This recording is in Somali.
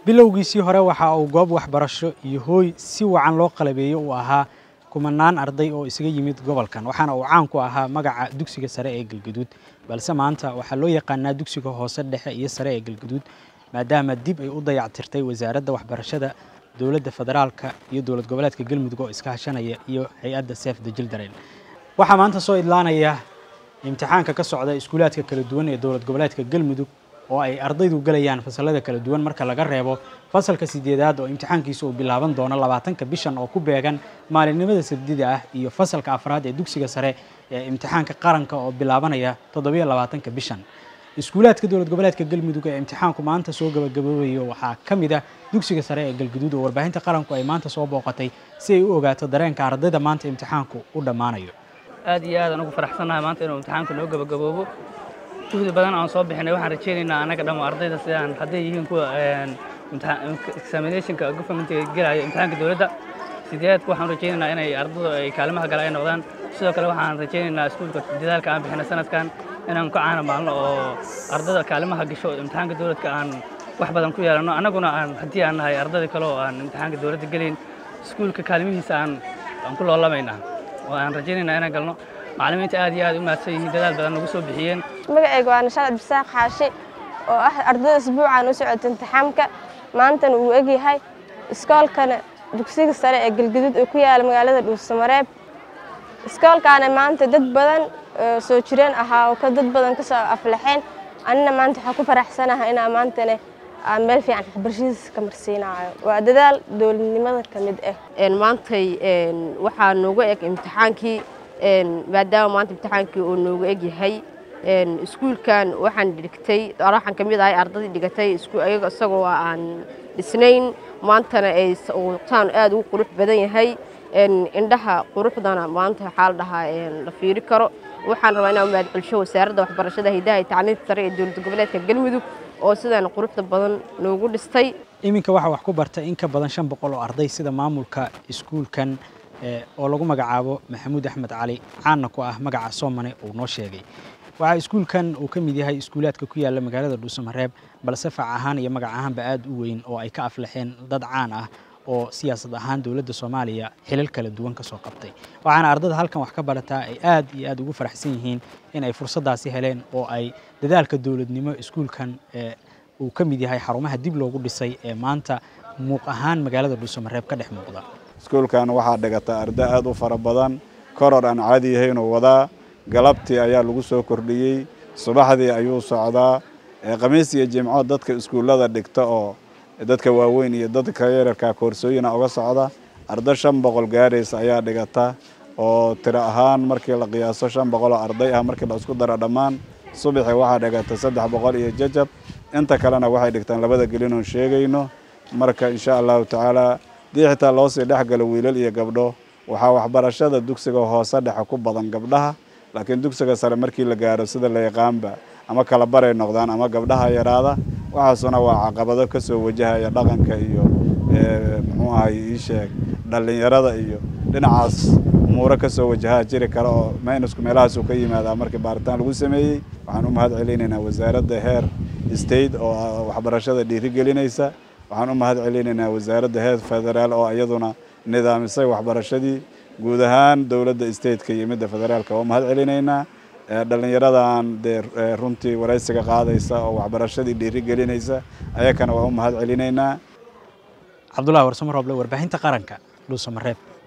bilowgiisii hore waxa uu goob waxbarasho iyo hooy si wacan loo qalabeeyey uu ahaa kumanaan arday oo isaga yimid gobolkan waxaana uu caan ku ahaa magaca dugsiga sare ee galgaduud balse maanta waxaa loo yaqaanaa dugsiga hoose dhexe iyo sare ee galgaduud maadaama dib ay u dayactirtay wasaaradda waxbarashada dowladda federaalka iyo dowlad goboleedka galmudug oo iska hashanaya iyo hay-adda sef the children waxaa maanta soo idlaanaya imtixaanka ka socda iskuulaadka kala duwan ee dowlad goboleedka galmudug oo ay ardaydu galayaan fasalada kala duwan marka laga reebo fasalka sideedaad oo imtixaankiisa uu bilaaban doono labaatanka bishan oo ku beegan maalinimada sabdida ah iyo fasalka afraad ee dugsiga sare ee imtixaanka qaranka oo bilaabanaya toddobiyo labaatanka bishan iskuulaadka dowlad goboleedka galmudug ee imtixaanku maanta soo gabagaboobayo waxaa ka mid ah dugsiga sare ee galgaduud oo warbaahinta qaranku ay maanta soo booqatay si ay u ogaato dareenka ardayda maanta imtixaanku u dhammaanayo aad iyo aad aan ugu faraxsannahay maanta inuu imtixaanku noo gabagaboobo juhdi badan aan soo bixinay waxaan rajaynaynaa annaga dhammo ardayda sidaan hadday yihiin kuwa examinationka governmentiga gelaya imtixaanka dowladda sideedka waxaan rajaynaynaa inay ardadu ay kaalimaha gala ay noqdaan sidoo kale waxaan rajaynaynaa iskuulka dadaalka aan bixinay sanadkan inaan ku caana maalno oo ardada kaalimaha gasho imtixaanka dowladka aan wax badan ku yeelanno annaguna aan haddii aan nahay ardada kale oo aan imtixaanka dowladda gelayn iskuulka kaalimihiisa aan aan ku loolamaynaa oo aan rajaynaynaa inaan galno macallimiinta aad iyo aad u mahadsan yihiin dadaal badan nagu soo bixiyeen magacayga waa nashaad abdisaaq xaashi oo ah ardada isbuucan u socota imtixaamka maantana uu egyahay iskoolkana dugsiga sare ee galgaduud oo ku yaala magaalada dhuusamareeb iskoolkaana maanta dad badan soo jireen ahaa oo dad badan ka soo aflaxeen anina maanta waxaa ku faraxsanahay inaa maantana aan meel fiican waxbarashadiisa ka marsiinayo waa dadaal dowladnimada ka mid ah maantay waxaa noogu eg imtixaankii maadaama maanta imtixaankii uu noogu eg yahay iskuulkan waxaan dhigtay waxaan ka mid ahay ardadii dhigatay ayaga isagoo aan dhisnayn maantana ay taan aad ugu qurux badan yahay indhaha quruxdana maanta waxaa la dhahaa la fiiri karo waxaan rabaa inaan mahad celsho wasaaradda waxbarashada haydaha iyo tacliinta sare ee dowlad goboleedka galmudug oo sidaan quruxda badan noogu dhistay iminka waxaa wax ku barta in ka badan shan boqol oo arday sida maamulka iskuulkan oo lagu magacaabo maxamuud axmed cali caanna ku ah magaca soomane uu noo sheegay waxaa iskuulkan uu ka mid yahay iskuulaadka ku yaala magaalada dhuusamareeb balse fac ahaan iyo magac ahaanba aad u weyn oo ay ka aflaxeen dad caan ah oo siyaasad ahaan dowladda soomaaliya xilal kala duwan ka soo qabtay waxaana ardada halkan wax ka barataa ay aad iyo aad ugu faraxsan yihiin in ay fursaddaasi heleen oo ay dadaalka dowladnimo iskuulkan uu ka mid yahay xarumaha dib loogu dhisay ee maanta muuq ahaan magaalada dhuusamareeb ka dhex muuqda iskuulkan waxaa dhigata arday aad u fara badan koror aan caadi yahaynoo wadaa galabtii ayaa lagu soo kordhiyey subaxdii ayuu socdaa khamiis iyo jimco dadka iskuullada dhigta oo dadka waaweyn iyo dadka yararka koorsooyina uga socda arday shan boqol gaaraysa ayaa dhigata oo tiro ahaan markii la qiyaaso shan boqol oo arday ah markii la isku daro dhammaan subaxi waxaa dhigata saddex boqol iyo jajab inta kalena waxay dhigtaan labada gelinoon sheegayno marka insha allahu tacaala dii xitaa loo sii dhex galo wiilal iyo gabdho waxaa waxbarashada dugsiga hoose dhexe ku badan gabdhaha laakiin dugsiga sare markii la gaaro sida la yaqaanba ama kala baray noqdaan ama gabdhaha yaraada waxaasuna waa caqabado ka soo wajahaya dhaqanka iyo muxuu ahay ii sheeg dhallinyarada iyo dhinacaas umuuro ka soo wajahaa jiri kara oo maynusku meelahaasuu ka yimaadaa markii baaritaan lagu sameeyey waxaan u mahad celinaynaa wasaaradda heer state oo waxbarashada dhiirigelinaysa waxaan u mahad celinaynaa wasaaradda heer federaal oo iyaduna nidaamisay waxbarashadii guud ahaan dowladda stateka iyo midda federaalka waa mahad celinaynaa dhallinyaradan dee runtii waraysiga qaadaysa oo waxbarashadii dhiiri gelinaysa ayakana waa u mahad celinaynaa cabdullahi warsamo roble warbaahinta qaranka dhuusamareeb